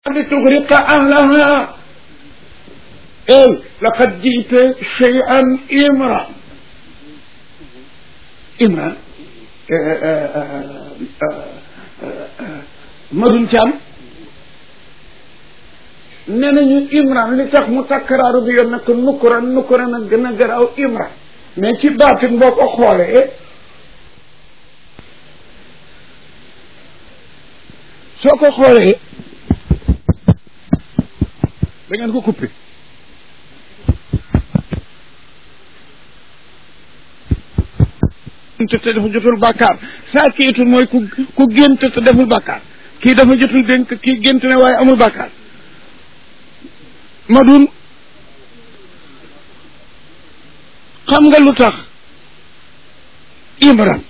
لتغرق أهلها إيه لقد جئت شيئا إمرا إمرا madun caam nee nañu imran li tax mu takkaraaru bi yoon nag nukkuran nukkuran a gën a garaaw imran mais ci baatin boo ko xoolee soo ko xoolee da ngeen ko coupé te dafa jotul bàkkaar saa kiitul mooy ku ku gént te deful bàkkaar kii dafa jotul dénk kii gént ne waaye amul bàkkaar ma dun xam nga lu tax imran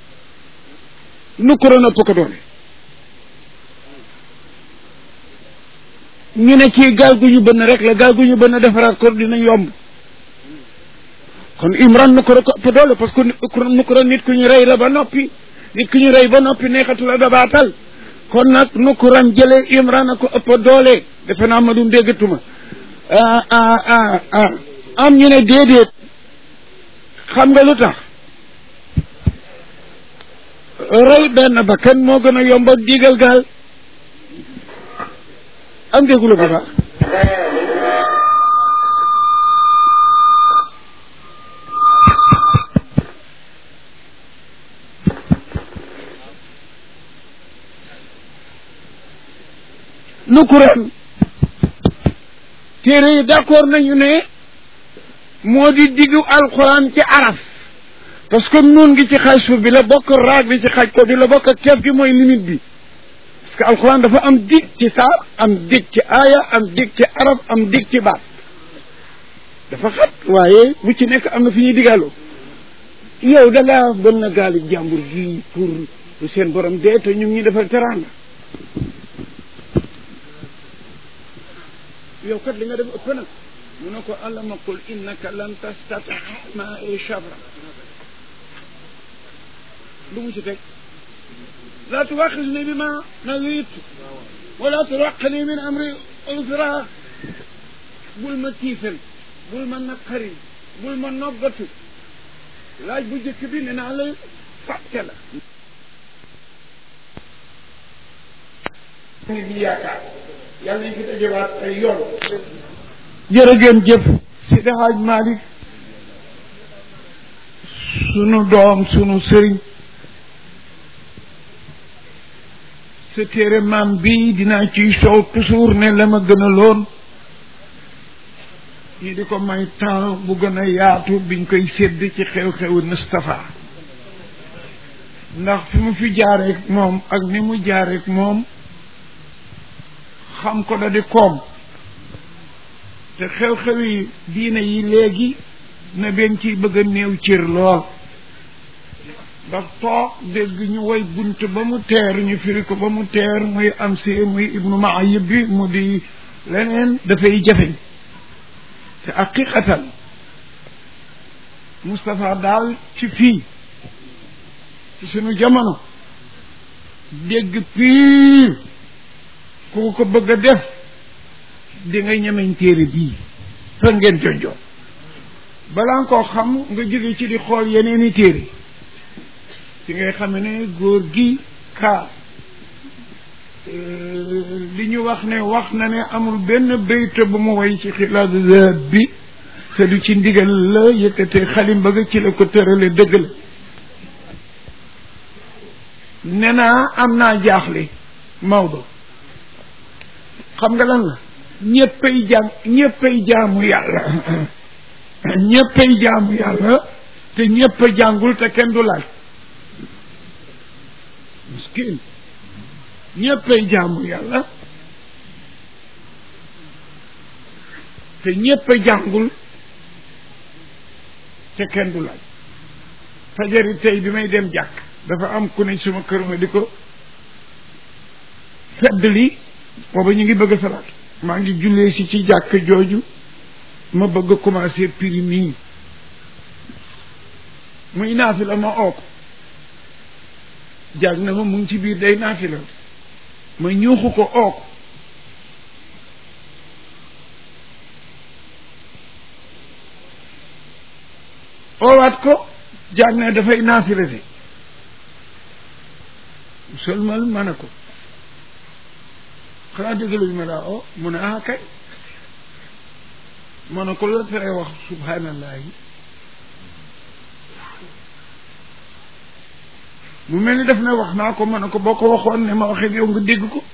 nu kuroon ëpp ko doole ñu ne kii gaal gu ñu bënn rek la gaal gu ñu bënn defaraat ko dina yomb kon imran nu ko ëpp doole parce que nu ko nit ku ñu rey la ba noppi nit ku ñu rey ba noppi neexatu la dabaatal kon nag nu ko ran jëlee imran a ko ëpp doole defe naa ma dum déggatuma ah ah ah ah am ñu ne déedéet xam nga lu tax rey benn bakkan moo gën a yomb ak diigal gaal am déggula bu baax nu kuréel téere yi d'accord nañu ne moo di diggu alxuraan ci araf parce que nuun gi ci xaaj suuf bi la bokk raag bi ci xaaj ko bi la bokk ak keef gi mooy limite bi parce que alxuraan dafa am dig ci saar am dig ci aaya am dig ci araf am dig ci baat dafa xat waaye bu ci nekk am na fi ñuy digaaloo yow da ngaa bën na gaali jàmbur gi pour seen borom dee te ñu ngi defal teraanga yow kat li nga def ëpp nag mu ne ko allama qul innaka lan tastata ma e chabra lu mu ci teg laa tuwaxisni bi ma nawit wala turaqani min amri usra bul ma tiifal bul ma naqari bul ma noggatu laaj bu jëkk bi ne naa la fàtte la nit ñi yaakaar yàlla nañ fi dajewaat ay yoon jërë ngeen jëf Seydi Haaj Malick sunu doom sunu sëriñ sa téere maam bii dinaa ciy soow toujours ne la ma gën a loon ñu di ko may temps bu gën a yaatu biñ koy sédd ci xew-xewu Moustapha ndax fi mu fi jaareek moom ak ni mu jaareek moom xam ko da di koom te xew-xew yi diine yi léegi na benn ciy bëgg a néew cër lool ndax toog dégg ñu woy bunt ba mu teer ñu firi ko ba mu teer muy am si muy ibnu maayib bi mu di leneen dafay jafeñ te haqiqatan Moustapha daal ci fii ci sunu jamono dégg piir ku ko bëgg a def di nga ñemeñ téere bii fa ngeen jonjoo balaa nga koo xam nga jóge ci di xool yeneeni téere ci ngay xam ne góor gi kaa li ñu wax ne wax na ne amul benn béyte bu mu way ci xilaas zahab bi te du ci ndigal la yëkkate xalim bëgg ci la ko tërale dëgg la ne naa am naa jaaxle Maodo xam nga lan la ñëppay jaam ñëppay jaamu yàlla ñëppay jaamu yàlla te ñëpp a jàngul te kenn du laaj miskin ñëppay jaamu yàlla te ñëpp a jàngul te kenn du laaj fajari tey bi may dem jàkk dafa am ku ne suma kër ma di ko fedd li booba ñu ngi bëgg a salaat maa ngi jullee si ci jàkk jooju ma bëgg a commencé prix mii muy naafi la ma oo ko jàng na ma mu ngi ci biir day naafi la ma ñuuxu ko oo ko oowaat ko jaag ne dafay naafila de seulement ma ne ko xanaa déggaluñu ma daa o mu ne ah kay ma ne ko la tere wax subhanallahi mu mel ni def na wax naa ko ma ne ko boo ko waxoon ne ma waxee yow nga dégg ko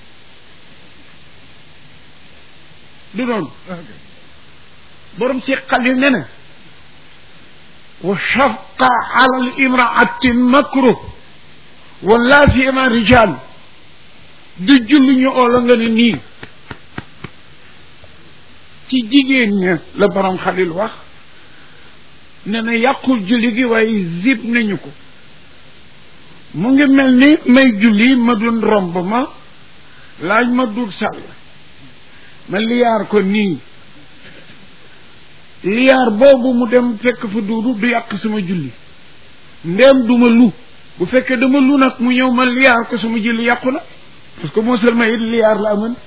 du noonu borom ci xalil ne na wa shafqa ala al imraati makruh wala siyama rijal du julli ñu oola nga ne nii ci jigéen ña la borom xalil wax ne na yàqul julli gi waaye zib nañu ko mu ngi mel ni may julli ma dun romb ma laaj ma dul sàll ma liyaar ko nii liyaar boobu mu dem fekk fa duudu du yàq sama julli ndéem duma lu bu fekkee dama lu nag mu ñëw ma liyaar ko sama julli yàqu na parce que moo seulement it liyaar la amoon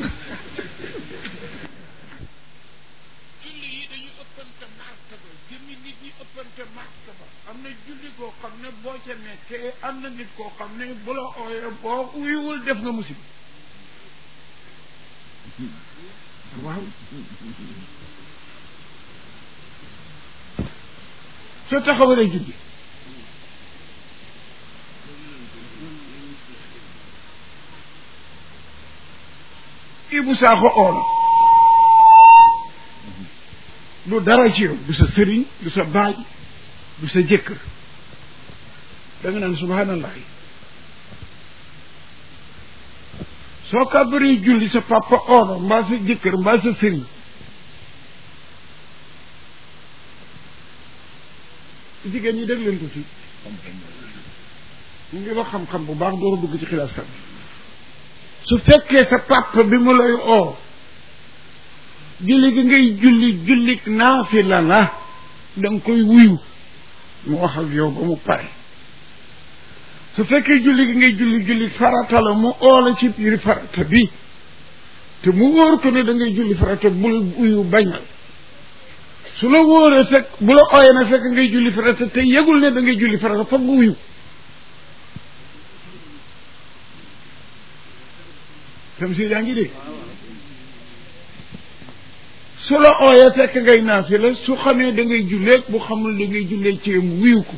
julli yi dañu ëppante martaba jëmmi nit ñi ëppante martaba am na julli koo xam ne boo ca nekkee am na nit koo xam ne bu la ooyee boo uyuwul def nga musiba waaw soo taxawalee julli Ibu Saaxo oona du dara ci yow du sa sëriñ du sa baay du sa jëkkër da nga naan subhanallahi soo kàbbaree julli sa papa oona mbaa sa jëkkër mbaa sa sëriñ jigéen ñi dégg leen ko fii mu ngi wax xam-xam bu baax door a dugg ci xilaas kan su fekkee sa papa bi mu lay oo julli gi ngay julli jullik naafila la da nga koy wuyu mu wax ak yow ba mu pare su fekkee julli gi ngay julli julli farata la mu oo la ci biir farata bi te mu wóor ko ne da ngay julli farata bul wuyu bañal su la wóoree fekk bu la ooyee na fekk ngay julli farata te yëgul ne da ngay julli farata foog nga wuyu tam si yaa ngi dégg su la ooyee fekk ngay naafila su xamee da ngay jullee bu xamul da ngay jullee ci mu wuyu ko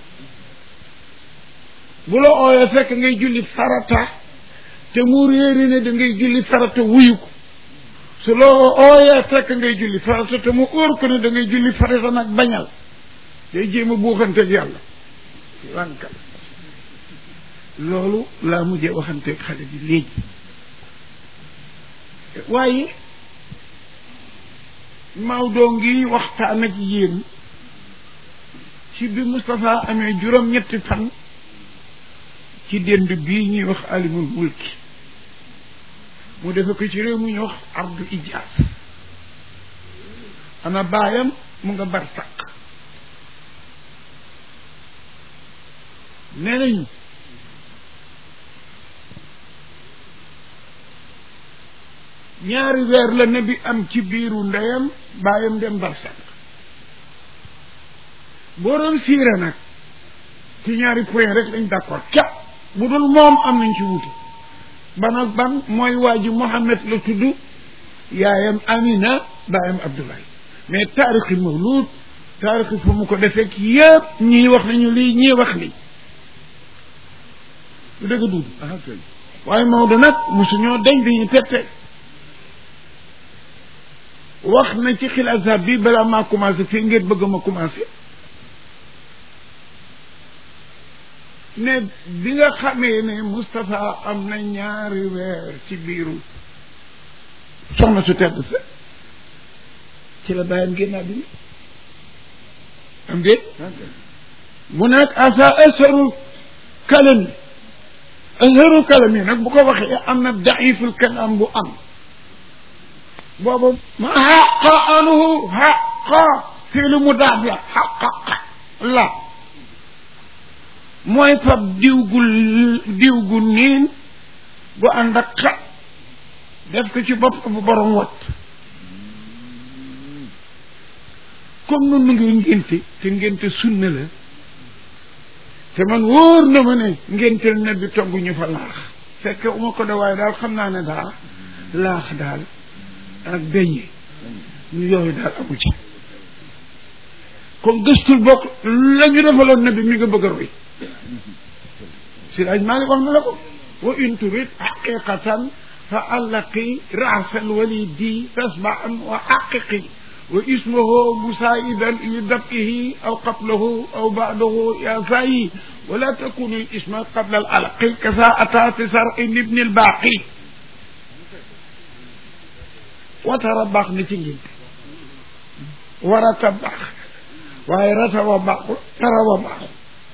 bu la ooyee fekk ngay julli farata te mu réeri ne da ngay julli farata wuyu ko su la ooyee fekk ngay julli farata te mu óor ko ne da ngay julli farata nag bañal day jéem a buuxanteeg yàlla lànkal loolu laa mujjee waxanteeg xale bi léegi waaye Maodo ngi waxtaan ak yéen ci bi Moustapha amee juróom-ñetti fan ci dend bii ñuy wax alimul mulki mu defe ko ci réew mu ñuy wax ardu ijaas ana baayam mu nga bar sàq nee nañu ñaari weer la ne bi am ci biiru ndeyam baayam dem barsak boo doon siire nag ci ñaari point rek lañ d'accord cap bu dul moom am nañ ci wuti ban ak ban mooy waa ji Mohammed la tudd yaayam Amina baayam Abdoulaye mais taarixi mawlud taarixi fu mu ko defee yëpp ñii wax nañu lii ñii wax lii lu dëgg duud waaye Maodo nag mosuñoo dañ dañuy tette wax na ci xilaasa bi balaa maa commencé fii ngeen bëgg ma commencé ne bi nga xamee ne Moustapha am na ñaari weer ci biiru soxna su tedd sa ci la bàyyam génn àddina am déet mu nekk asa asharu kalami asharu kalami nag bu ko waxee am na daiful kalam bu am boobu ma xaqa anuhu xaqa fiilu mu daaf la xaqaqa la mooy fab diw gu diw gu niin bu ànd ak xa def ko ci bopp bu borom wat comme nun nu ngi ngénte te ngénte sunna la te man wóor na ma ne ngénteel na bi togg ñu fa laax fekke uma ko de waaye daal xam naa ne daal laax daal ak beñe ñu yooyu daal amu ci comme gëstul bokk la ñu defaloon na bi mi nga bëgg a roy si laaj maa ngi wax na la ko wa in turid haqiqatan fa allaqi raasal walidi tasbaan wa haqiqi wa ismuhu musaiban li dabihi aw qablahu aw ba'dahu ya sayi wala takunu al isma qabla al alqi kasa ata fi sar'i ibn al baqi watara baax na ci ngénte warata baax waaye rata wa baaxul tara wa baaxul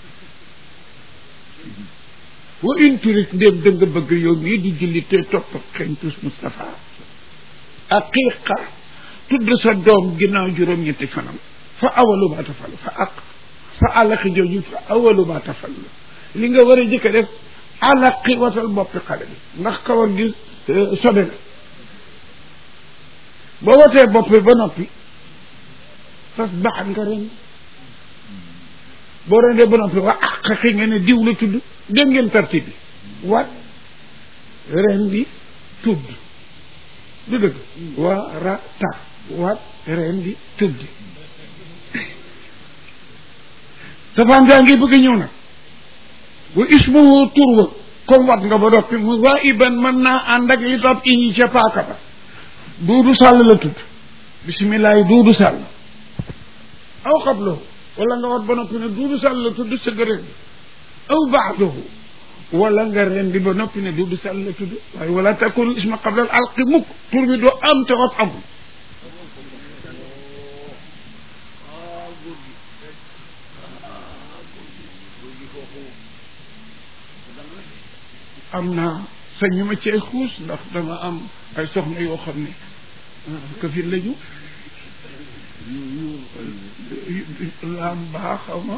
wa in turit ndéem da nga bëgg yow mii di julli te topp xentus Moustapha aqiqa tudd sa doom ginnaaw juróom-ñetti fanam fa awalu ma tafal fa aq fa alaqi jooju fa awalu ma tafal li nga war a jëkk a def alaqi watal boppi xale bi ndax kawar gi sobe na boo watee bopp bi ba noppi fas baax nga ren boo rendee ba noppi wa àq xi nga ne diw la tudd dégg ngeen parti bi wat ren bi tudd du dëgg wa ra ta wat ren bi tudd safaan daa ngi bëgg a ñëw nag wa ismuhu tur wa comme wat nga ba noppi mu waa iban mën naa ànd ak li tab iñi ca paaka ba duudu sàll la tudd bisimilah duudu sàll aw xablahu wala nga wat ba noppi ne duudu sàll la tudd sa gërëm bi aw baadahu wala nga ren bi ba noppi ne duudu sàll la tudd waaye wala takun isma qabla al alqi mukk tur bi doo am te wat amul am naa sañu ma cee xuus ndax dama am ay soxna yoo xam ne kafir lañu laam baax xaw ma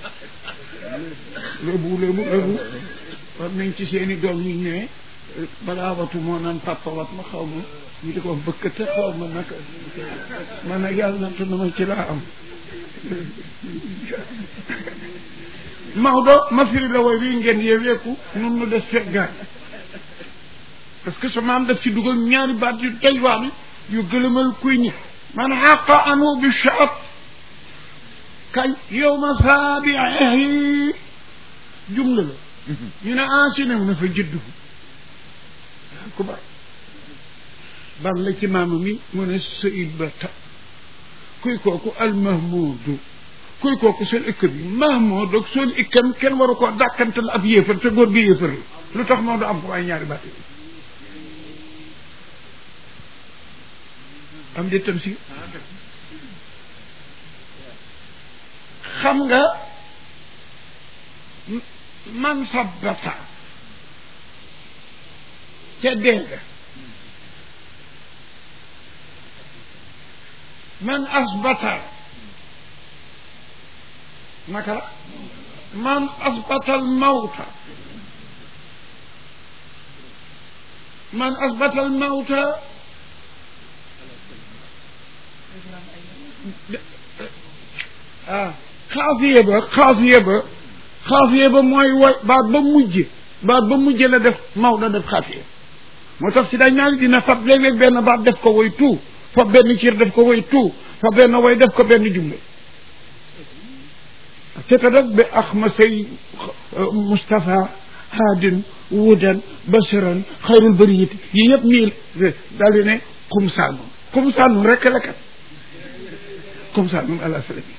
lébu lébu lébu war nañ ci seeni doom ñu ne balaa watu moo naan papa wat ma xaw ma ñu di ko bëkkate xaw ma naka man nag yàlla nantu na ma ci laa am Maodo ma firi la way wi ngeen yeweeku nun nu des fekk gaañ parce que sa maam daf ci dugal ñaari baat yu doy waar yu gëlëmal kuy ñi man xaqa anu bi shaab kañ yow ma saabihi jumla la ñu ne ensine mu ne fa jëddu ku ba ban la ci maama mi mu ne sayid ba ta kuy kooku almahmudu kuy kooku sol ikk bi mahmud ak sol ikkam kenn waru koo dàkkantal ab yéefar te góor gi yéefar la lu tax moo du am ko waaye ñaari baat am de tam si xam nga man sabbata ca dégg man asbata naka la man asbata al mawta man asbata al mawta ah xaafiye ba xaafiye ba xaafiye ba mooy way baat ba mujj baat ba mujj la def Maodo def xaafiye moo tax si dañ naa dina fab léeg-léeg benn baat def ko way tout fab benn ciir def ko way tout fab benn way def ko benn jumle c'est-à-dire bi ax ma say Moustapha haadin wudan basiran xayrul bariyati yi yëpp nii daal di ne xumsaanun xumsaanun rek la kat xumsaanun ala salami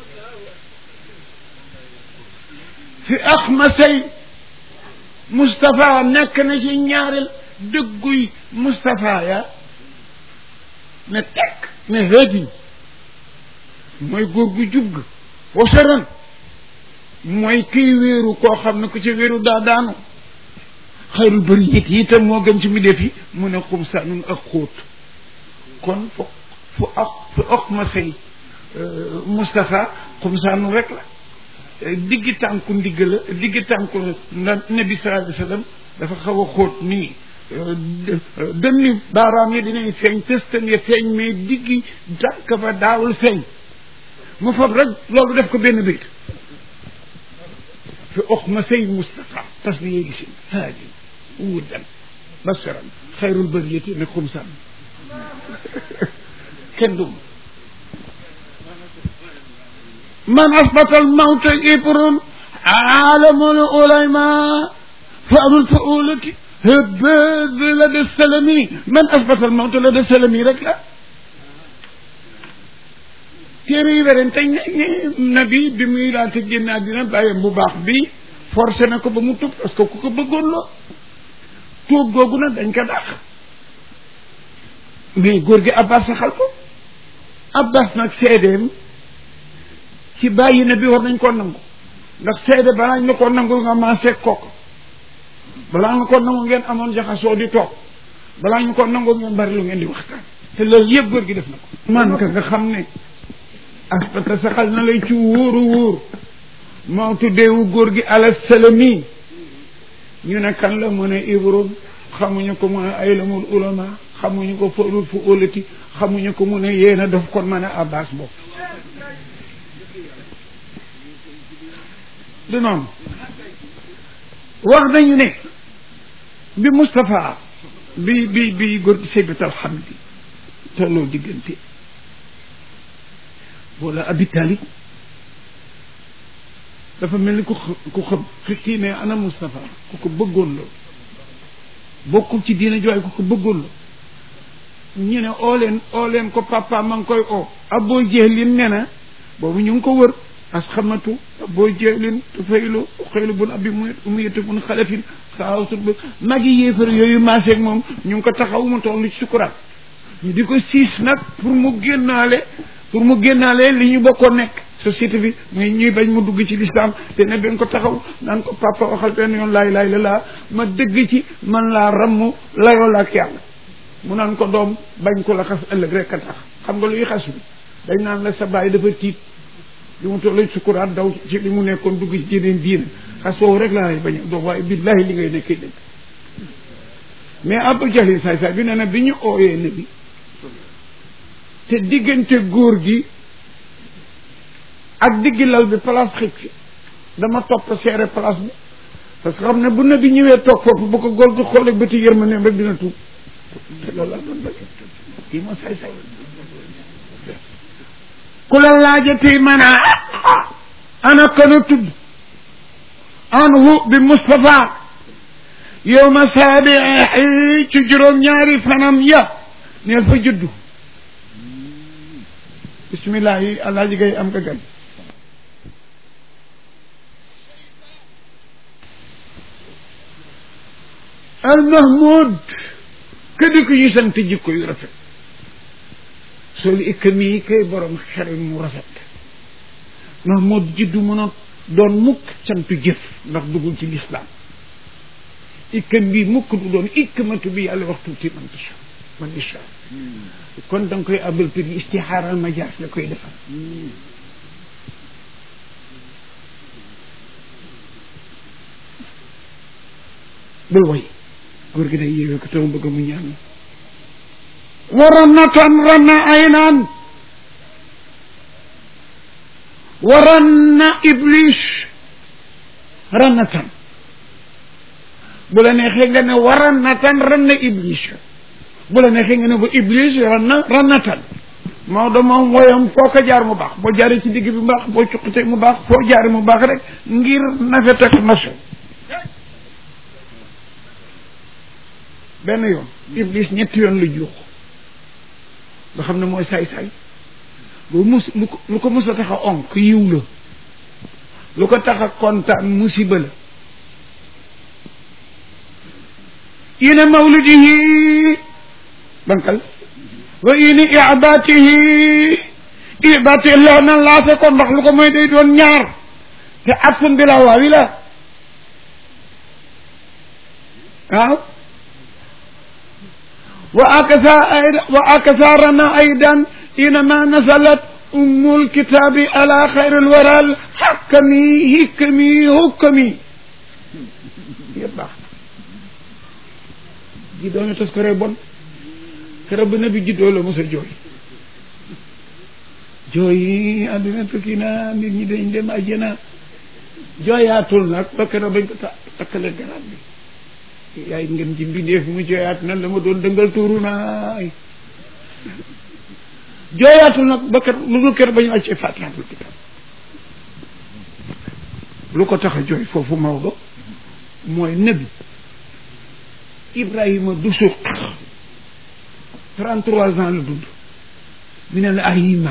fi ax ma say Moustapha nekk na ci ñaareel dëgguy Moustapha ya ne tekk ne hëdin mooy góor gu jub ga wasaran mooy kiy wéeru koo xam ne ku ci wéeru daa daanu xayrul bëri it itam moo gën ci mi def yi mu ne xum sanun ak xóot kon fu fu ak fu ak ma say Moustapha xum sanun rek la diggi tànku ndigg la diggi tànku na nabi sallallahu alayhi wa sallam dafa xaw a xóot nii dënni baaraam yi dinañ feeñ tëstan ya feeñ mais diggi tànk fa daawul feeñ mu fab rek loolu def ko benn bayt fi oxma say Mustafa tas bi yéegi sin haadi wuddan basiran xayrul bariyati ne xumsan kenn dum man asbata almawta ibrun aalamul ulama faamul faulati hëbbëd la de salami man asbata almawta la de salami rek la téere yi werante ne nabi bi muy laata génn àddina bàyyam bu baax bi forcé na ko ba mu tub parce que ku ko bëggoon la tuub googu nag dañ ko dàq mais góor gi abbas saxal ko abbas nag seedeem ci bàyyi na bi war nañ koo nangu ndax seede balaa ñu ko nangu nga maasee kooku balaa nga ko nangu ngeen amoon jaxasoo di toog balaa ñu ko nangu ngeen bari lu ngeen di waxtaan te loolu yëpp góor gi def na ko man ka nga xam ne aspata saxal na lay ci wóoru wóor moo tuddeewu góor gi ala salami ñu ne kan la mu ne ibron xamuñu ko mu ne aylamul ulama xamuñu ko forul fu ólati xamuñu ko mu ne yéena daf kon mën a abbas boobu du noonu wax nañu ne bi Moustapha bi bi bi góor gi Seybat Alhamdi tolloo diggante wala Abi Talib dafa mel ni ku ku xam kii ne ana Moustapha ku ko bëggoon la bokkul ci diina jooy ku ko bëggoon la ñu ne oo leen oo leen ko papa ma ngi koy oo Aboo Jehlin ne na boobu ñu ngi ko wër as xamatu Aboo Jehlin tufaylu xëylu bun abi mu muyete bun xalafin xaawsul ba magi yéefar yooyu maaseeg moom ñu ngi ko taxaw mu toll ci sukuraat ñu di ko siis nag pour mu génnaale pour mu génnaale li ñu bokkoon nekk société bi muy ñuy bañ mu dugg ci lislaam te ne ben ko taxaw naan ko papa waxal benn yoon laay laay la laa ma dëgg ci man laa ramm layoo la ak yàlla mu naan ko doom bañ ko la xas ëllëg rek a tax xam nga luy xas bi dañ naan la sa baay dafa tiit li mu toll sukuraat daw ci li mu nekkoon dugg ci jeneen diine xas woowu rek laa lay bañ doom waaye billahi li ngay nekkee dëgg mais Abu Jahl saay saay bi nee na bi ñu ooyee ne bi te diggante góor gi ak diggi lal bi place xëj fi dama topp seere place bi parce que xam ne bu na bi ñëwee toog foofu bu ko góor gi xoolee bëti yërmandeem rek dina tuub te loolu laa doon bëgg kii moo say say ku la laajatee man a ana kana tudd anhu bi Moustapha yow ma saabii ci juróom-ñaari fanam ya neel fa juddu bismillah yi alaaji gay am nga gan al mahmud këdi ko ñu sant jikko yu rafet soolu ikkam yi kay borom xel mu rafet mahmud jiddu mën a doon mukk santu jëf ndax dugul ci lislaam ikkam bi mukk du doon ikkamatu bi yàlla wax tuuti man tasha man isha kon da nga koy abal tur istixaaral majaas la koy defal bul woy góor gi day yéwee ko tama bëgg mu ñaan wa rannatan ranna aynaan wa ranna iblis rannatan bu la neexee nga ne wa rannatan ranna iblis bu la neexee nga ne ba iblis ranna rannatan Maodo moom woyam foo ko jaar mu baax boo jaaree ci digg bi mu baax boo cuqatee mu baax foo jaaree mu baax rek ngir nafet ak naso benn yoon iblis ñetti yoon lu juux nga xam ne mooy saay-saay lu mus lu ko lu ko mus a tax a onk yiw la lu ko tax a kontaan musiba la ina mawlidihi bankal wa ini ibaatihi ibaati loo na laase ko ndax lu ko mooy day doon ñaar te atfun bi la waawi la waaw wa akasa ayda wa akasa rana aydan inama nasalat ummul kitaabi ala xayril waral xakkami hikkami hukkami yëpp baax ji doone tos ko ree bon keroog bi nabi juddoo la mos a jooy jooy yi àddina tukki na nit ñi dañ dem àjjana jooyaatul nag ba keroog bañ ko ta takkale garab bi yaay ngeen ci mbindeef mu jooyaat nan la ma doon dëngal tuuru naay jooyaatul nag ba keroog lu dul keroog ba ñu wàccee faatihaatul kitaab lu ko tax a jooy foofu Maodo mooy nabi Ibrahima du suq trente trois ans la dund mi ne la ayima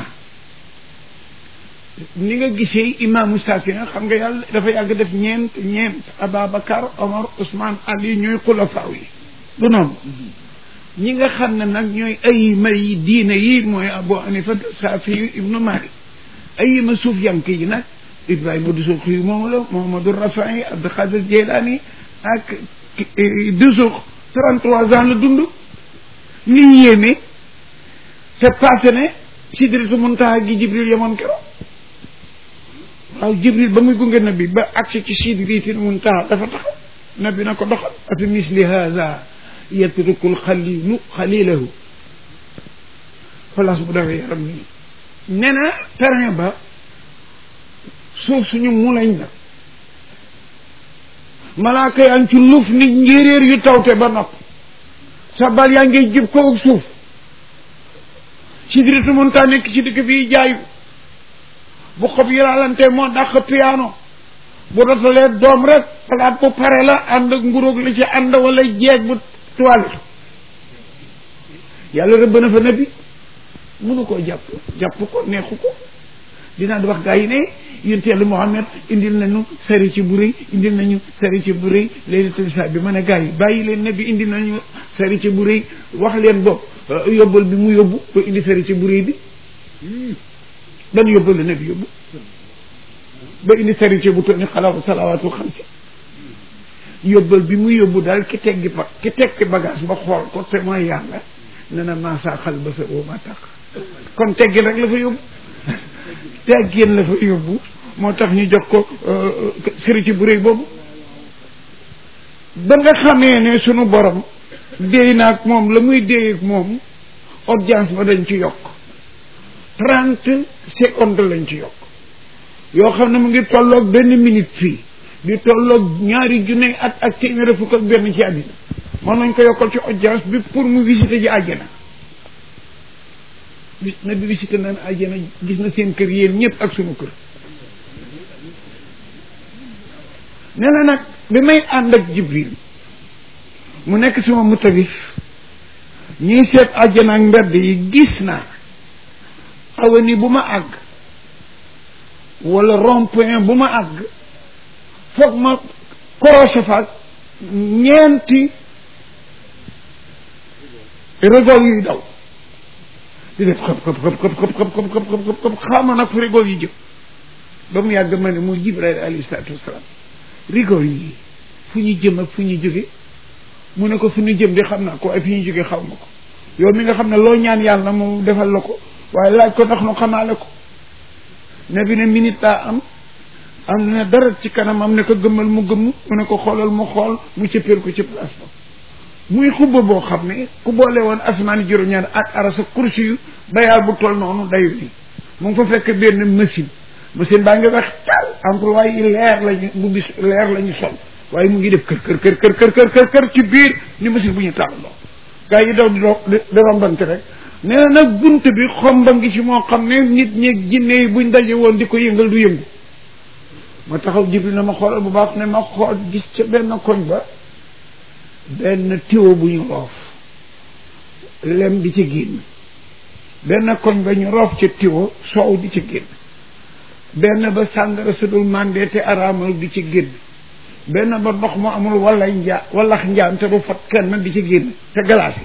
ni nga gisee imaamu Saafi xam nga yàlla dafa yàgg def ñeent ñeent Ababacar Omar Ousmane Ali ñooy xulafaaw yi du noonu ñi nga xam ne nag ñooy ayima yi diine yi mooy Abu Hanifa Saafi ibnu Malik ayima suuf yank yi nag Ibrahima Dusuq yi moom la Mohamadou Rafai Abdou Khadir Jeylani ak Dusuq trente trois ans la dund li ñu yéeme te passé ne sidratu muntaha gi Jibril yemoon keroog waaw Jibril ba muy gunge nabi ba agsi ci sidratul muntaha dafa taxaw nabi na ko doxal afi misli haza yatrukul xalilu xalilahu place bu dawee yaram nii nee na terrain ba suuf suñu mulañ la malaaka yaa ngi ci luuf nit njéeréer yu tawte ba nopp sa bal yaa ngi jib ko ak suuf sidratu muntaha nekk ci dëkk bii jaayu bu xob yi laalante moo dàq piano bu dotalee doom rek palaat bu pare la ànd ak nguróog li ci ànd wala jeeg bu toilette yàlla rëbb na fa nabi mënu koo jàpp jàpp ko neexu ko dinaa di wax gaa yi ne yonent yàlla Muhammad indil nañu sari ci bu rëy indil nañu sari ci bu rëy laylatul isra bi ma ne gaa yi bàyyi leen nabi indil nañu sari ci bu rëy wax leen bopp yóbbal bi mu yóbbu ba indi sari ci bu rëy bi ban yóbbal la nabi yóbbu ba indi sari ci bu toll ni xalaatu salawaatu xam si yóbbal bi mu yóbbu daal ki teggi ba ki teggi bagage ba xool ko te mooy yàlla ne na maasaa xal ba sa oo ma tax kon teggin rek la fa yóbbu teggin la fa yóbbu moo tax ñu jox ko sëri ci bu réy boobu ba nga xamee ne sunu borom déy naag moom la muy déy ak moom audience ba dañ ci yokk trente secondes lañ ci yokk yoo xam ne mu ngi tolloog benn minute fii di tolloog ñaari junne at ak téeméer fukk ak benn ci àddina mën nañ ko yokkal ci audience bi pour mu visiter ji àjjana bis na bi visiter naan àjjana gis na seen kër yéen ñëpp ak sunu kër nee na nag bi may ànd ak jibril mu nekk sama mutawif ñuy seet àjjana ak mbedd yi gis naa awani bu ma àgg wala rond point bu ma àgg foog ma croché fa ñeenti rigol yuy daw di def xëp xëp xëp xëp xëp xëp xëp xëp xëp xëp xaama nag fu rigol yi jëm ba mu yàgg ma ne muy jibril alayhi salaatu wasalaam rigol yi fu ñu jëm ak fu ñu jóge mu ne ko fu ñu jëm di xam naa ko waaye fi ñu jóge xaw ma ko yow mi nga xam ne loo ñaan yàlla mu defal la ko waaye laaj ko ndax nu xamaale ko ne bi ne minute laa am am na dara ci kanam am ne ko gëmmal mu gëmm mu ne ko xoolal mu xool mu cëppeel ko ci place ba muy xubba boo xam ne ku boole woon asmaani juróom-ñaar ak arasa kursi yu bayaal bu toll noonu dayu nii mu ngi fa fekk benn machine machine baa ngi wax tal employé yi leer lañu bu bis leer la ñu sol waaye mu ngi def kër kër kër kër kër kër kër kër ci biir ni machine bu ñu tàlloo gaa yi daw di do di rombante rek nee na nag bunt bi xomba ngi ci moo xam ne nit ñeeg jinne yi buñ daje woon di ko yëngal du yëngu ma taxaw jibril na ma xoolal bu baax ne ma xool gis ca benn koñ ba benn tiwo bu ñu roof lem di ci génn benn koñ ba ñu roof ca tiwo soow di ci génn benn ba sàngara sudul mandé te araamal di ci génn benn ba ndox mu amul wala njaa walax njaan te du fat kenn di ci génn te glace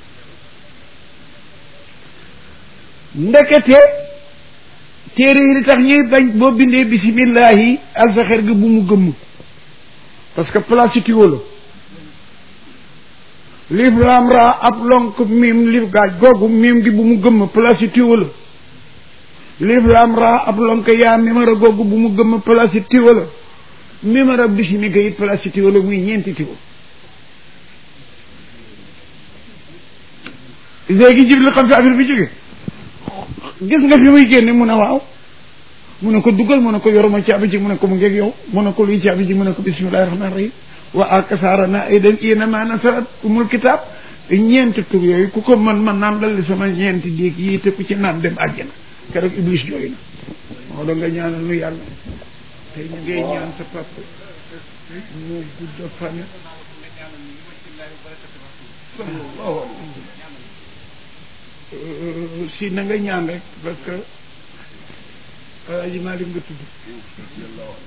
ndekete téere yi li tax ñuy bañ boo bindee bisimillahi alsaxer gi bu mu gëmm parce que place tiwo la liif laam raa ab lonk miim liif gaaj googu miim gi bu mu gëmm place tiwo la liif laam raa ab lonk yaa mimara googu bu mu gëmm place tiwo la mimara bisimika it place tiwo la muy ñeenti tiwo léegi jibril xam fi affaire bi jóge gis nga fi muy génne mu ne waaw mu ne ko dugal mu ne ko yoruma caabi ji mu ne ko mu ngeeg yow mu ne ko luy caabi ji mu ne ko bismillahi rahmani rahim wa akasaarana aydan inama nasarat umul kitab ñeenti tur yooyu ku ko man man naan dal sama ñeenti déeg yii te ku ci naan dem àjjana keroog iblis jooy na moo doon nga ñaanal nu yàlla tey ñu ngay ñaan sa papa mu gudd fan si na nga ñaan rek parce que Alaaji Maalik nga tudd